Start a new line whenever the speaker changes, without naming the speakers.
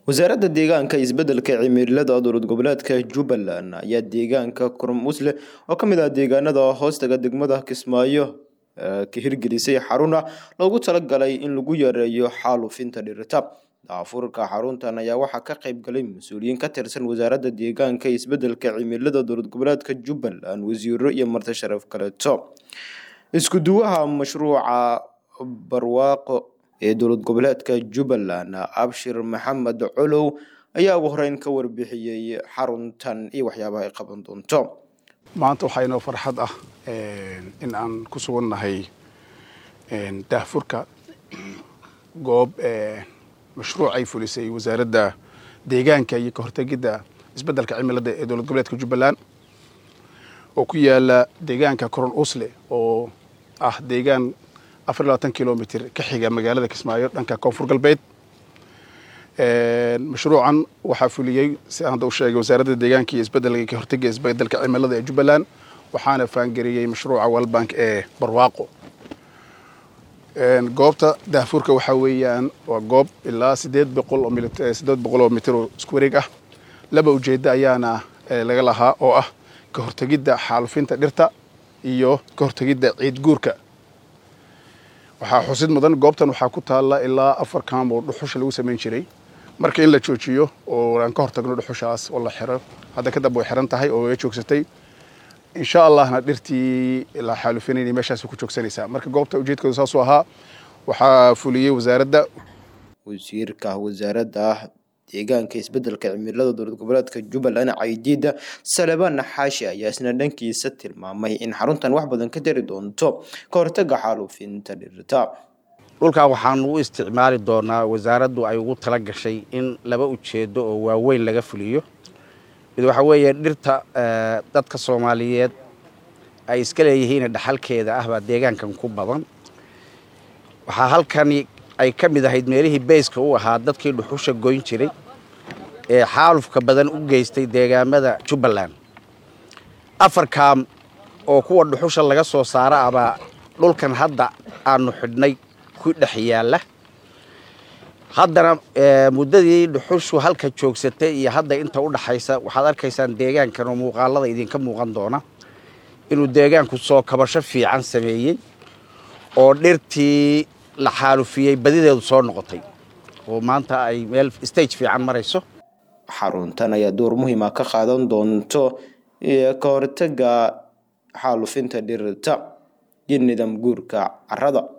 wasaaradda deegaanka isbeddelka cimilada dowlad goboleedka jubbaland ayaa deegaanka kurmusle oo ka mid ah deegaanada hoostaga degmada kismaayo ka hirgelisay xaruna loogu talagalay in lagu yareeyo xaalufinta dhirta daafurka xaruntan ayaa waxaa ka qayb galay mas-uuliyiin ka tirsan wasaaradda deegaanka isbeddelka cimilada dowlad goboleedka jubbaland wasiiro iyo marti sharaf kaleeto isku duwaha mashruuca barwaaqo ee dowlad goboleedka jubbaland abshir maxamed colow ayaa ugu horeyn ka warbixiyey xaruntan iyo waxyaabaha ay qaban doonto
maanta waxaa inoo farxad ah in aan ku sugannahay daahfurka goob mashruuc ay fulisay wasaaradda deegaanka iyo ka hortegidda isbeddelka cimilada ee dowlad goboleedka jubbaland oo ku yaala deegaanka coron usle oo ah deegaan afar iyo labaatan kilomitr ka xiga magaalada kismaayo dhanka koonfur galbeed mashruucan waxaa fuliyey si aan hadda u sheegay wasaaradda deegaanka iyo isbeddelka ka hortega isbeddelka cimilada ee jubbaland waxaana faangariyey mashruuca walbank ee barwaaqo goobta daahfurka waxaa weeyaan waa goob ilaa sideed boqol oo sideed boqol oo mitir oo isku wareeg ah laba ujeeddo ayaana laga lahaa oo ah ka hortegidda xaalufinta dhirta iyo ka hortegidda ciid guurka waxaa xusid mudan goobtan waxaa ku taalla ilaa afar kaam oo dhuxusha lagu samayn jiray marka in la joojiyo oo aan ka hortagno dhuxushaas oo la xiro hadda kadamba way xiran tahay oo way joogsatay insha allahna dhirtii la xaalufinayna meeshaas ku joogsanaysaa marka goobta ujeedkooda saasuu ahaa waxaa fuliyey wasaaradda
wasiirka wasaaradda deegaanka isbeddelka cimilada dowlad goboleedka jubbaland caydiida salebaan xaashi ayaa isna dhankiisa tilmaamay in xaruntan wax badan ka tari doonto ka hortaga xaalufinta dhirta
dhulkan waxaan u isticmaali doonaa wasaaraddu ay ugu tala gashay in laba ujeedo oo waaweyn laga fuliyo mid waxaa weeye dhirta dadka soomaaliyeed ay iska leeyihiin dhaxalkeeda ah baa deegaankan ku badan waxaa halkani ay ka mid ahayd meelihii bayska u ahaa dadkii dhuxusha goyn jiray ee xaalufka badan u geystay deegaamada jubbaland afar kaam oo kuwa dhuxusha laga soo saara abaa dhulkan hadda aanu xidhnay ku dhex yaalla haddana muddadii dhuxushu halka joogsatay iyo hadda inta u dhaxaysa waxaad arkaysaan deegaankan oo muuqaalada idinka muuqan doona inuu deegaanku soo kabasho fiican sameeyey oo dhirtii la xaalufiyey badideedu soo noqotay oo maanta ay meel stage fiican marayso
xaruntan ayaa door muhiima ka qaadan doonto ka hortaga xaalufinta dhirta iyo nidaam guurka carrada